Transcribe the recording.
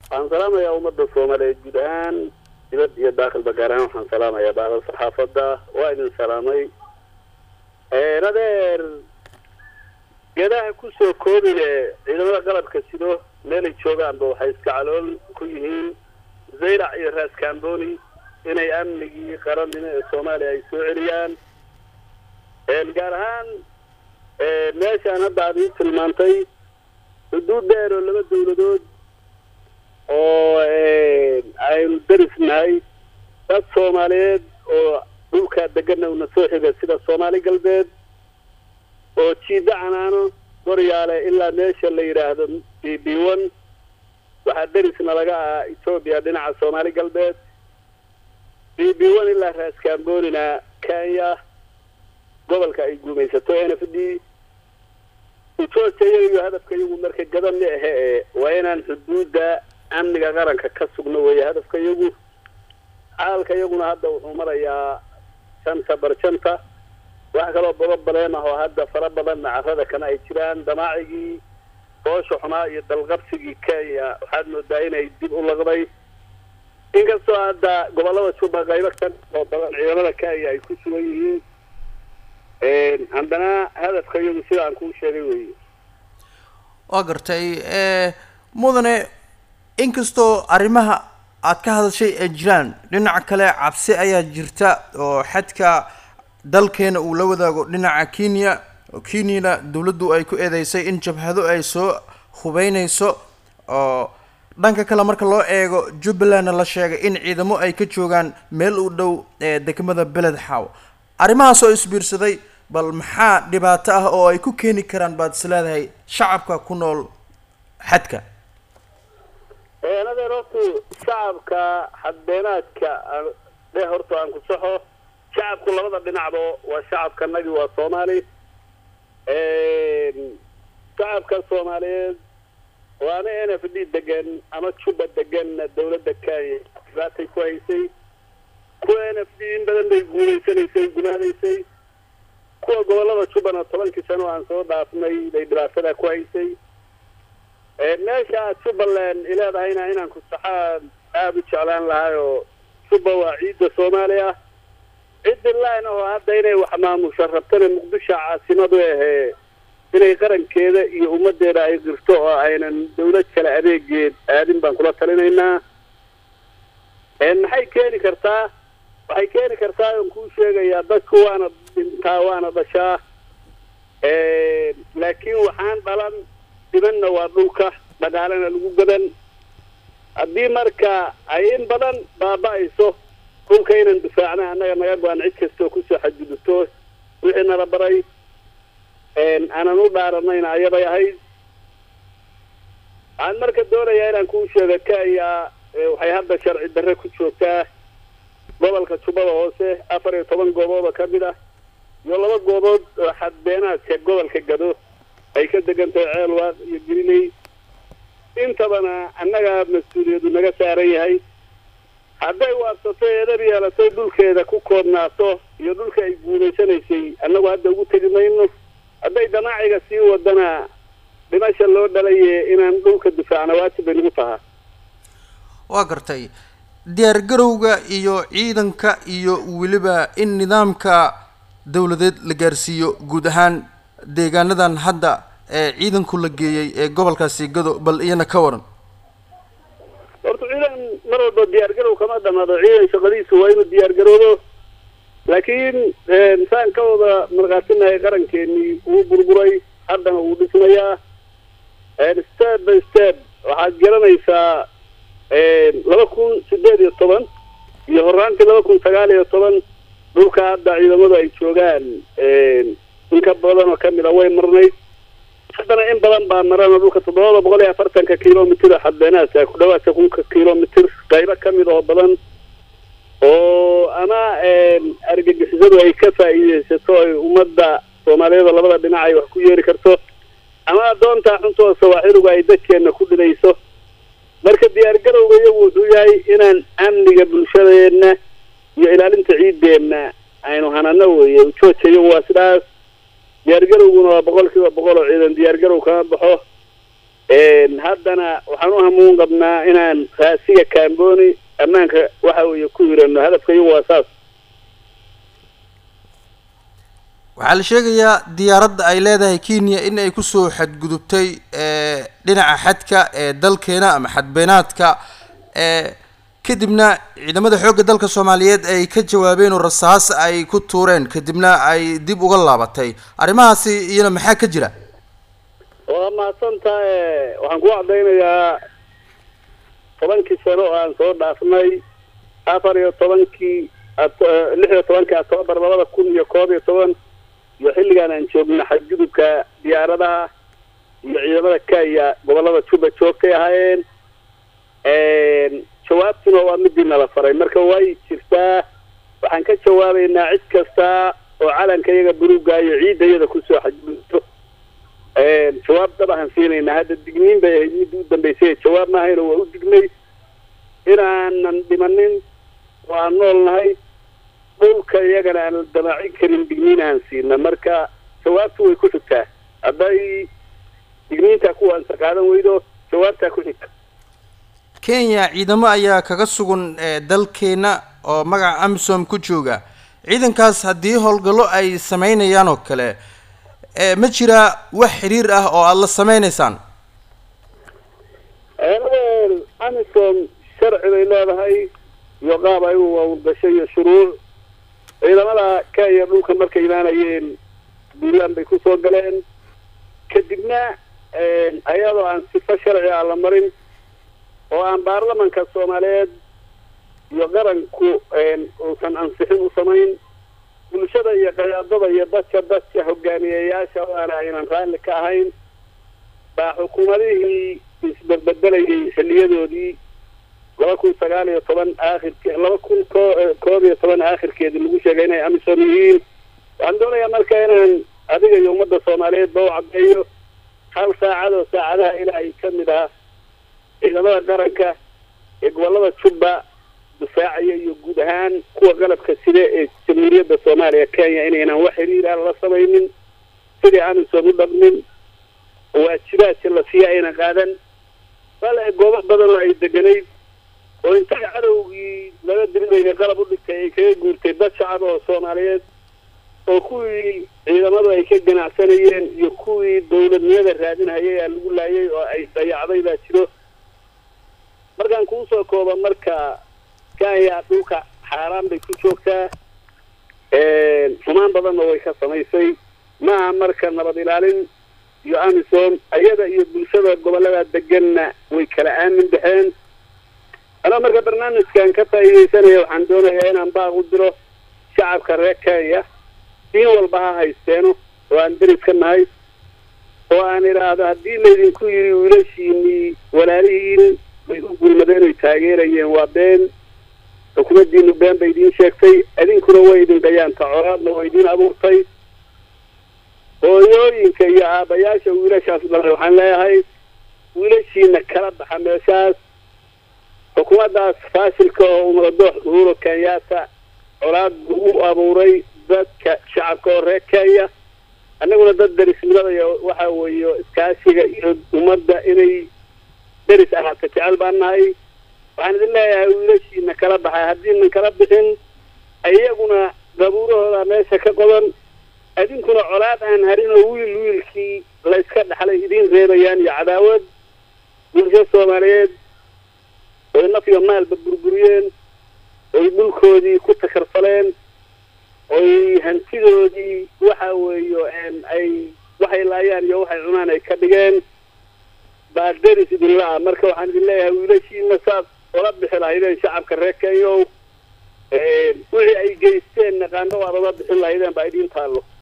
waxaan salaamayaa ummadda soomaaliyeed guud ahaan dibad iyo daakilba gaar ahaan waxaan salaamayaa baahda saxaafadda waa idin salaamay adeer geedaha kusoo koobile ciidamada qalabka sido meelay joogaanba waxay iska calool ku yihiin zaylac iyo raas kamboni inay amnigii qarannimo ee soomaaliya ay soo celiyaan gaar ahaan meeshaan hadda aad ii tilmaantay xuduud dheer oo laba dawladood oo aynu darisnahay dad soomaaliyeed oo dhulkaa deganna una soo xiga sida soomaali galbeed oo jiida canaano goryaale ilaa meesha la yidhaahdo b b one waxaa derisna laga ahaa etoobiya dhinaca soomaali galbeed b b one ilaa raas kambonina kenya gobolka ay guumaysato n f d ujoojaya iyo hadafka iyagu marka gadan ma ahe e waa inaan xuduudda amniga qaranka ka sugno weeye hadafka iyagu xaalka iyaguna hadda wuxuu marayaa janta barjanta wax kaloo bababaleen ah oo hadda fara badan nacarada kana ay jiraan damaacigii boosha xumaa iyo dalqabsigii kenya waxaad moodaa inay dib u laqday inkastoo hadda gobollada juba qaybo ka oo badan ciidamada kenya ay ku sugan yihiin haddana hadafka iyagu sida aan kuu sheegay weeye waa gartay mudane inkastoo arrimaha aad ka hadashay ay jiraan dhinaca kale cabsi ayaa jirta oo xadka dalkeena uu la wadaago dhinaca kenya oo kenyana dawladdu ay ku eedeysay in jabhado ay soo hubeyneyso oo dhanka kale marka loo eego jubbalandna la sheegay in ciidamo ay ka joogaan meel u dhow ee degmada beled xaaw arrimahaas oo isbiirsaday bal maxaa dhibaato ah oo ay ku keeni karaan baad is leedahay shacabka ku nool xadka adeer hortu shacabka xadbeenaadka dhe horta aan ku saxo shacabku labada dhinacba waa shacabkanagi waa soomaali shacabka soomaaliyeed waana n f d degan ama juba deganna dawladda kenya dhibaatay ku haysay kuwa n f d in badan bay guulaysanaysay gunaadaysay kuwa gobollada jubbana tobankii sano aan soo dhaafnay bay dhibaatada ku haysay meesha jubbaland ileedahayna inaan ku saxaan aada u jeclaan lahay oo jubba waa ciidda soomaaliya ciddi line oo hadda inay wax maamusho rabtana muqdisho caasimadu ahee inay qarankeeda iyo ummaddeeda ay qirto oo aynan dawlad kale adeegeed aadin baan kula talinaynaa maxay keeni kartaa waxay keeni kartaa oon kuu sheegayaa dadku waana dhintaa waana dhashaa laakiin waxaan dhalan dhibanna waa dhulka dhaqaalena lagu gadan haddii marka ay in badan baaba-ayso dhulka inaan difaacna annaga naga go-an cid kastoo kusoo xadgudubto wixii nala baray aanan u dhaaranayna ayabay ahayd waxaan marka doonayaa inaan kuu sheego kenya waxay hadda sharci darre ku joogtaa gobolka jubbada hoose afar iyo toban goobooda ka mid ah iyo laba goobood oo xadbeenaadka gobolka gado ay ka degan tahay ceelwaaq iyo griley intabana annaga mas-uuliyadu naga saaran yahay hadday waabsato eedab yeelato dhulkeeda ku koobnaato iyo dhulka ay guulaysanaysay annagu hadda ugu tegi mayno hadday damaaciga sii wadana dhimasha loo dhalaye inaan dhulka difaacna waajib bay nagu tahaa waa gartay diyaar garowga iyo ciidanka iyo weliba in nidaamka dawladeed la gaarsiiyo guud ahaan deegaanadan hadda ee ciidanku la geeyey ee gobolkaasi gado bal iyana ka waran horta ciidan mar walba diyaar garow kama dhamaado ciidan shaqadiisu waa inuu diyaar garoobo laakiin saan ka wada markaatinahay qarankeenii wuu burburay haddana wuu dhismayaa step by step waxaad garanaysaa laba kun sideed iyo toban iyo horaantii laba kun sagaal iyo toban dhulka hadda ciidamadu ay joogaan in ka badan oo kamid a way marnayd haddana in badan baa marana dhulka toddobada boqol iyo afartanka kilomitr xadbeenaadka ku dhawaadka kunka kilomitr qaybo kamid oo badan oo ama argagixisadu ay ka faa'iideysato ay ummadda soomaaliyeed labada dhinac ay wax ku yeeri karto ama adoontaa xuntooda sawaaxiluga ay dadkeena ku dhidayso marka diyaar garowga iyagu wuxuu yahay inaan amniga bulshadeena iyo ilaalinta ciideenna aynu hanano weeye ujooja iyagu waa sidaas diyaar garowguna waa boqol kiiba boqol oo ciidan diyaar garow kama baxo haddana waxaan u hamuun qabnaa inaan raasiga kamboni ammaanka waxa weeye ku hirano hadafka iyagu waa saas waxaa la sheegayaa diyaaradda ay leedahay kenya in ay kusoo xadgudubtay dhinaca xadka ee dalkeena ama xadbeenaadka kadibna ciidamada xoogga dalka soomaaliyeed ay ka jawaabeen oo rasaas ay ku tuureen kadibna ay dib uga laabatay arrimahaasi iyana maxaa ka jira waa mahadsantae waxaan ku cadaynayaa tobankii sano oo aan soo dhaafnay afar iyo tobankii lix iyo tobankii octoobar labada kun iyo koob iyo toban iyo xilligaan aan joogna xadgudubka diyaaradaha iyo ciidamada kenya gobolada juba joogtay ahaayeen jawaabtuna waa midii nala faray marka way jirtaa waxaan ka jawaabaynaa cid kasta oo calanka iyaga buluuga iyo ciidda iyada kusoo xadgudubto jawaab dab ahaan siinaynaa hadda digniin bay ahayd midda u dambaysay jawaab maahayna waa u dignay inaanan dhimanin oo aan nool nahay dhulka iyagana aan damaacin karin digniin aan siina marka jawaabtu way ku xigtaa hadday digniintaa kuwaansa qaadan weydo jawaabtaa ku xigta kenya ciidamo ayaa kaga sugan dalkeena oo magaca amisom ku jooga ciidankaas haddii howlgallo ay sameynayaan oo kale ma jiraa wax xiriir ah oo aada la sameynaysaan amisom sharci bay leedahay iyo qaab ay u hawlgashay iyo shuruuc ciidamada kenya dhulka markay imaanayeen buntland bay kusoo galeen kadibna ayadoo aan sifo sharci ah la marin oo aan baarlamanka soomaaliyeed iyo qaranku uusan ansixin u samayn bulshada iyo qayaadada iyo dadka dadka hogaamiyeyaasha oo aan aynan raalli ka ahayn baa xukuumadihii isberbedelayay xiliyadoodii laba kun sagaal iyo toban aakhirke laba kun ko koob iyo toban aakhirkeedii lagu sheegay inay amisom yihiin waxaan doonayaa marka inaan adiga iyo ummadda soomaaliyeed ba u caddeeyo hal saacad oo saacadaha ilaahay ka mid ah ciidamada qaranka ee gobolada jubba difaacaya iyo guud ahaan kuwa qalabka sida ee jamhuuriyadda soomaaliya kenya inaynan wax xiriira la samaynin sidii amisom u dhaqmin waajibaadka la siiya ayna qaadan bale goobo badan oo ay deganayd oo intay cadowgii laga dirinaya qalab u dhigtay ay kaga guurtay dad shacab oo soomaaliyeed oo kuwii ciidamadu ay ka ganacsanayeen iyo kuwii dawladnimada raadinhayay aa lagu laayay oo ay dayacday baa jiro markaan kuu soo kooba marka kenya dhulka xaaraan bay ku joogtaa xumaan badanna way ka samaysay maaha marka nabad ilaalin iyo amisom ayada iyo bulshada gobolada deganna way kala aamin baxeen anaa marka barnaamijkan ka faa'iidaysanaya waxaan doonayaa inaan baaq u diro shacabka reer kenya diin walba ha haysteeno oo aan deris ka nahay oo aan idhaahdo haddii laydinku yidhi wiilashiinii walaalihiin bay u gurmadeen oy taageerayeen waa been xukuumaddiinu been bay idiin sheegtay idinkuna way idin gayaanta coraadna oo idiin abuurtay hooyooyinka iyo aabbayaasha wiilashaas dhalay waxaan leeyahay wiilashiina kala baxa meeshaas xukuumaddaas faashilka oo umaradoox uhuro kenyaata colaad ugu abuuray dadka shacabka oo reer kenya annaguna dad derisnimada iyo waxa weeye iskaashiga iyo ummadda inay deris ahaata jecel baan nahay waxaan idin leeyahay wiilashiina kala baxay haddiinan kala bixin iyaguna dabuurahooda meesha ka qodan idinkuna colaad aan harin oo wiil wiilkii layska dhaxlay idiin reebayaan iyo cadaawad bulsho soomaaliyeed oy naf iyo maalba burburiyeen oy dhulkoodii ku takarfaleen oy hantidoodii waxa weeyo ay waxay laayaan iyo waxay cunaan ay ka dhigeen baa deris idinla ah marka waxaan idin leeyahay wiilashiina saad ola bixi lahaydeen shacabka reer kenyow wixii ay geysteen naqaano waad ola bixin lahaydeen baa idiin taallo